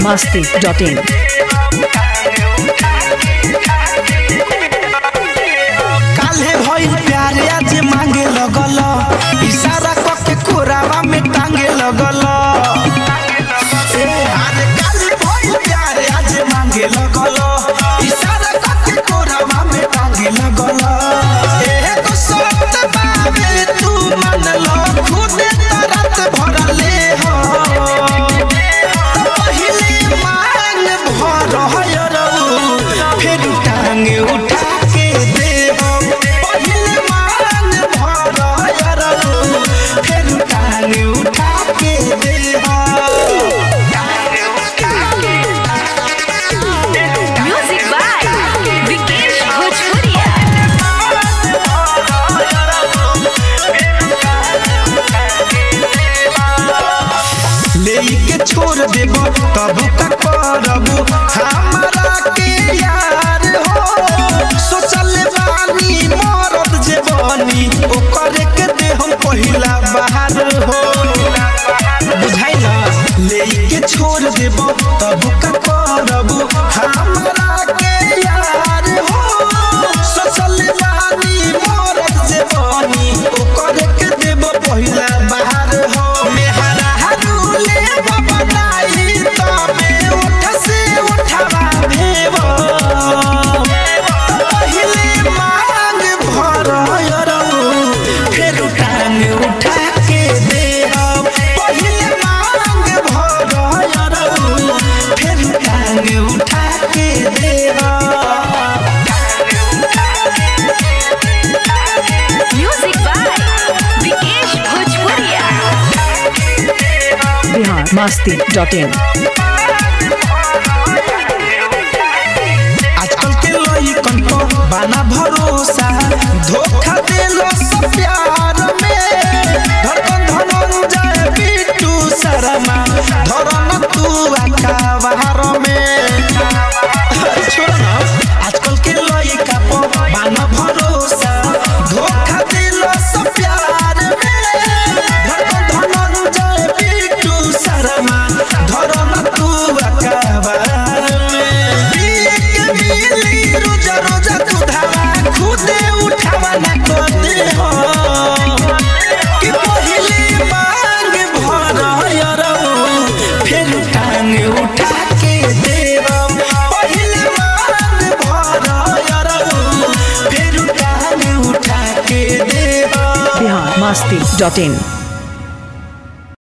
masti.in. काल्हे भइल प्यारे आज मांगे लगल इशारा क के कोरावा में टांगे लगल ए, अरे काल्हे भइल प्यारे आज मांगे लगल इशारा क के कोरावा में टांगे लगल ए तो सत बाबे तू मन लो खुद तरत भरले हो पहिले मांग भर हयरऊ फिर टांगे उठा के देव पहिले मांग भर हयरऊ फिर टांगे उठा के देव Music by Vikesh Bhojpuria. लेके छोड़ देब तब का करबू हमरा के यार हो सोचल बानी मरद जे बनी ओकर के दे हम पहिला बाहर हो बुझाइ ना लेके छोड़ देब तब का करबू हमरा के यार हो सोचल बानी मरद जे बनी ओकर के देब पहिला बाहर हो मेहरा हारुले बनाई तबे उठ से उठवा भेब पहिले मांग भर यरऊ फेर टांग उठा के देब पहिले मांग भर यरऊ फेर टांग उठा के देब Music by Vikesh Bhojpuria. Bihar masti.in. आजकल के लइकन पर बाना भरोसा धोखा देलो सब प्यार में धड़कन धनंजय बिट्टू शर्मा धरम तू अखाबार में छोड़ ना आजकल के लइका पर बाना भरोसा धोखा देलो सब प्यार में धड़कन धनंजय बिट्टू शर्मा धरम तू अखाबार में एक मिली रोजा रोजा दुधावा खुदे उठावा ना करते हो कि पहिले मांग भर यरऊ फिर टांग उठा के देव पहिले मांग भर यरऊ फिर टांग उठा के देव Bihar masti.in.